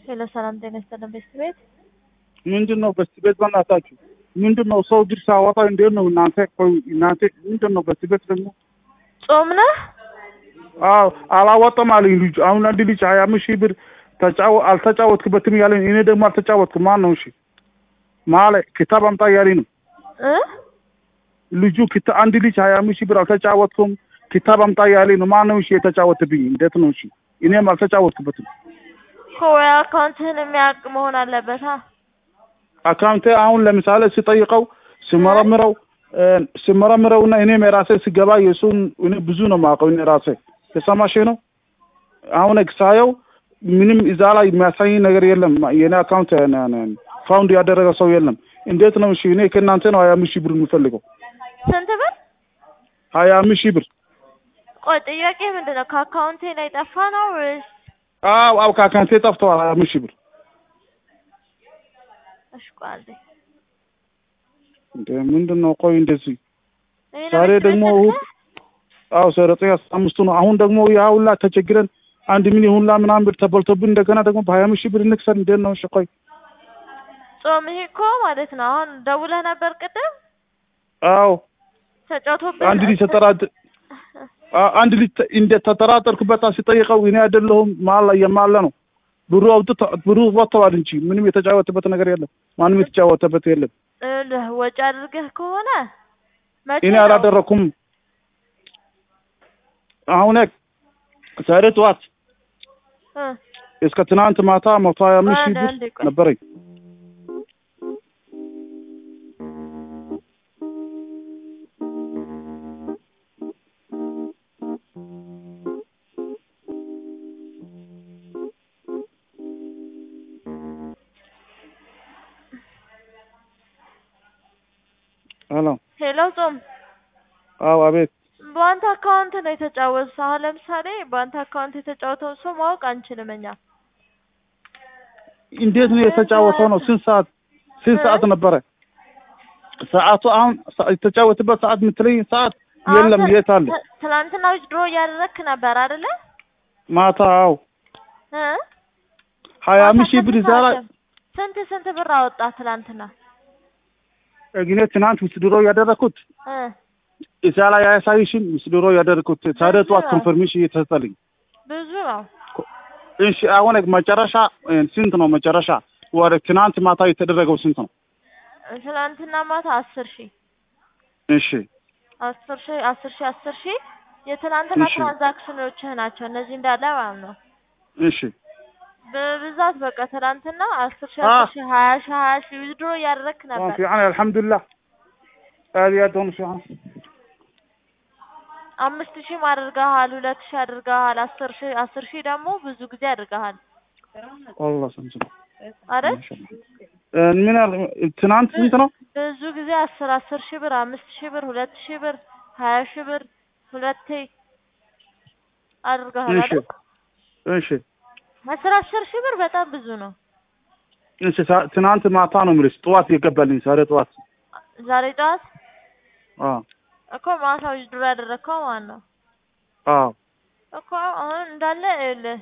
ሄሎ ሰላም ጤና ይስጥልን ቤት ቤት ምንድን ነው በስቲ ቤት በእናታችሁ ምንድን ነው ሰው ድርሻ አወጣ እንዴት ነው እናንተ ቆይ እናንተ ምንድን ነው በስቲ ቤት ደግሞ ጾም ነህ? አዎ አላወጣም አለኝ ልጁ አሁን አንድ ልጅ ሀያ አምስት ሺህ ብር ተጫወ አልተጫወትክበትም ያለኝ እኔ ደግሞ አልተጫወትኩም ማን ነው እሺ ማለ ክታብ አምጣ እያለኝ ነው እ ልጁ ክታ አንድ ልጅ ሀያ አምስት ሺህ ብር አልተጫወትኩም ክታብ አምጣ እያለኝ ነው ማን ነው እሺ የተጫወትብኝ እንዴት ነው እሺ እኔም አልተጫወትክበትም እኮ ወይ አካውንትህን የሚያውቅ መሆን አለበት። አ አካውንቴ አሁን ለምሳሌ ስጠይቀው ስመረምረው ስመረምረው እና እኔም የራሴ ስገባ የእሱን እኔ ብዙ ነው የማውቀው እኔ ራሴ የሰማሽ ነው። አሁን ሳየው ምንም እዛ ላይ የሚያሳይ ነገር የለም። የኔ አካውንት ፋውንድ ያደረገ ሰው የለም። እንዴት ነው እሺ? እኔ ከእናንተ ነው ሀያ አምስት ሺህ ብር የምፈልገው ስንት ብር? ሀያ አምስት ሺህ ብር። ቆይ ጥያቄ ምንድን ነው? ከአካውንቴ ላይ ጠፋ ነው ወይስ? አዎ አዎ ከአካውንቴ ጠፍተዋል ሀያ አምስት ሺህ ብር። እሺ ቆይ አንዴ እንደ ምንድን ነው? ቆይ እንደዚህ እኔ ነው ዛሬ ቤት ደግሞ ቤት እሑድ ስልክህ? አዎ ዘጠኝ አስራ አምስቱ ነው። አሁን ደግሞ ያ ሁላ ተቸግረን አንድ ሚሊዮን ሁላ ምናምን ብር ተበልቶብን እንደገና ደግሞ በሀያ አምስት ሺህ ብር እንክሰር እንዴት ነው? እሺ ቆይ ጾም ይሄ እኮ ማለት ነው። አሁን ደውለህ ነበር ቅድም አዎ ተጫውቶብህ አንድ ልጅ ተጠራጥ አ- አንድ ልጅ ተ- እንደ ተጠራጠርክበት ሲጠይቀው እኔ አይደለሁም ማላ የማለ ነው ብሩ አውጥቶ ብሩ ወጥተዋል እንጂ ምንም የተጫወተበት ነገር የለም። ማንም የተጫወተበት የለም። እልህ ወጪ አድርገህ ከሆነ መቼ እኔ ነው? አላደረኩም። አሁን ዛሬ ጠዋት እ እስከ ትናንት ማታ መቶ ሀያ አምስት ሺህ አንድ ብር አንድ ቆይ ነበረኝ። ሄሎ ሄሎ ጾም አዎ፣ አቤት። በአንተ አካውንት ነው የተጫወቱት። አሁን ለምሳሌ በአንተ አካውንት የተጫወተውን ሰው ማወቅ አንችልም እኛ። እንዴት ነው የተጫወተው? ነው ስንት ሰዓት ስንት ሰዓት ነበረ ሰዓቱ? አሁን ሰ- የተጫወተበት ሰዓት የምትለኝ ሰዓት የለም። አሁን የት አለ? ት- ትናንትና ድሮ እያደረግክ ነበር አይደለ? ማታ አዎ፣ እ ሀያ ማታ አምስት ሺህ ብር ስንት እዛ ላይ ሰዓት? ስንት ስንት ብር አወጣ ትናንትና? እኔ ትናንት ውስድሮ ያደረኩት እ እዛ ላይ አያሳይሽም? ውስድሮ ያደረኩት ዛሬ ጠዋት ኮንፈርሜሽን እየተሰጠልኝ። ብዙ ነው። እሺ አሁን መጨረሻ እ፣ ስንት ነው መጨረሻ? ወደ ትናንት ማታ የተደረገው ስንት ነው? ትናንትና ማታ አስር ሺህ እሺ አስር ሺህ አስር ሺህ አስር ሺህ የትናንትና እሺ። ትራንዛክሽኖችህ ናቸው እነዚህ እንዳለ ማለት ነው። እሺ በብዛት በቃ ትናንትና አስር ሺህ አ- አስር ሺህ ሀያ ሺህ ሀያ ሺህ ድሮ እያደረግክ ነበር። في عنا الحمد لله هذه يدهم في عنا አምስት ሺህም አድርገሃል፣ ሁለት ሺህ አድርገሃል፣ አስር ሺህ አስር ሺህ ደግሞ ብዙ ጊዜ አድርገሃል والله سمسم አይደል? ما شاء الله من ال- ትናንት ስንት ነው? ብዙ ጊዜ አስር አስር ሺህ ብር፣ አምስት ሺህ ብር፣ ሁለት ሺህ ብር፣ ሀያ ሺህ ብር ሁለቴ አድርገሃል እሺ አይደል? እሺ አስር አስር ሺህ ብር በጣም ብዙ ነው። እሺ ሳ- ትናንት ማታ ነው የምልሽ ጠዋት የገባልኝ ዛሬ ጠዋት ዛሬ ጠዋት አዎ እኮ ማታው ድሮ ያደረግከው ማለት ነው አዎ እኮ አሁን እንዳለ ይኸውልህ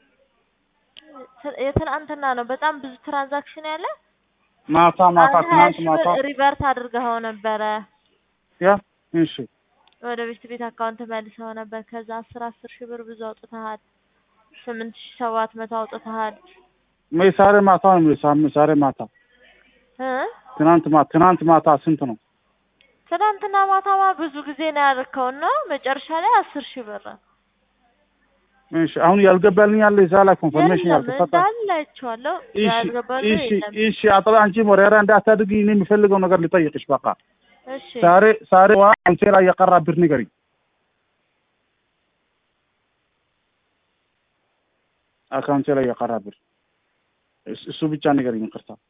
ት- የትናንትና ነው በጣም ብዙ ትራንዛክሽን ያለ ማታ ማታ አሁን ሀያ ትናንት ሺህ ማታ ብር ሪቨርት አድርገኸው ነበረ ያ እሺ ወደ ቤት ቤት አካውንት መልሰው ነበር። ከዛ አስር አስር ሺህ ብር ብዙ አውጥተሃል። ስምንት ሺህ ሰባት መቶ አውጥተሃል ሜ ዛሬ ማታ ነው የምልሽ ሳም- ዛሬ ማታ እ ትናንት ማታ ትናንት ማታ ስንት ነው? ትናንትና ማታማ ብዙ ጊዜ ነው ያደረከው እና መጨረሻ ላይ አስር ሺህ ብር እሺ አሁን ያልገባልኝ ያለ እዛ ላይ ኮንፈርሜሽን የለም ያልተሰጠ እንዳለ አይቼዋለሁ። እሺ ያልገባሉ እሺ የለም። እሺ አጥራ አንቺ ወሬራ እንዳታድርጊ እኔ የምፈልገው ነገር ልጠይቅሽ በቃ እሺ ዛሬ ዛሬ ዋ አንቺ ላይ የቀራ ብር ንገሪኝ አካውንቴ ላይ የቀራ ብር እስ- እሱ ብቻ ንገሪኝ ይቅርታ